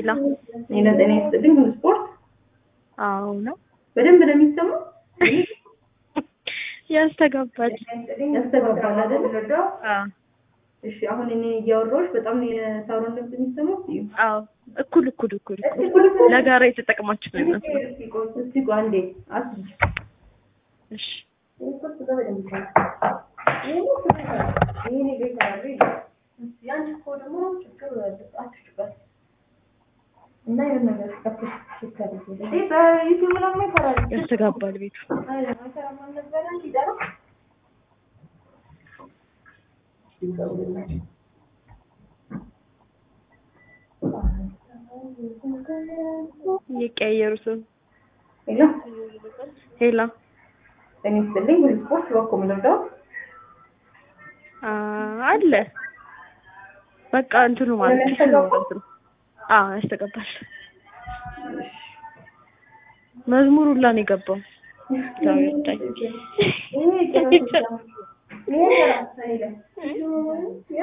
ሄላ ሌላ ጤና ይስጥልኝ። ሁሉ ስፖርት አዎ ነው በደንብ ነው የሚሰማው። ያስተጋባል። ያስተጋባል አይደል? አዎ እሺ፣ አሁን እኔ እያወራሁሽ በጣም ነው የሳሮን ድምፅ የሚሰማው። እዩ አዎ እኩል እኩል እኩል እኩል ለጋራ የተጠቅማችሁ ነው የሚመስለው። እስቲ ቆይ አንዴ አስቢ። እሺ ያስተጋባል ቤቱ። እየቀያየሩ ሰው ሄሎ ሄላ ጤና ይስጥልኝ። ሁሉ ስፖርት እባክዎ ምን ልርዳው? አ አለ በቃ እንትኑ ማለት ነው እንትኑ አዎ ያስተጋባል። መዝሙር ሁላ ነው የገባው። ያው ይታይ ይሄ ጭራሽ ይሄ ጭራሽ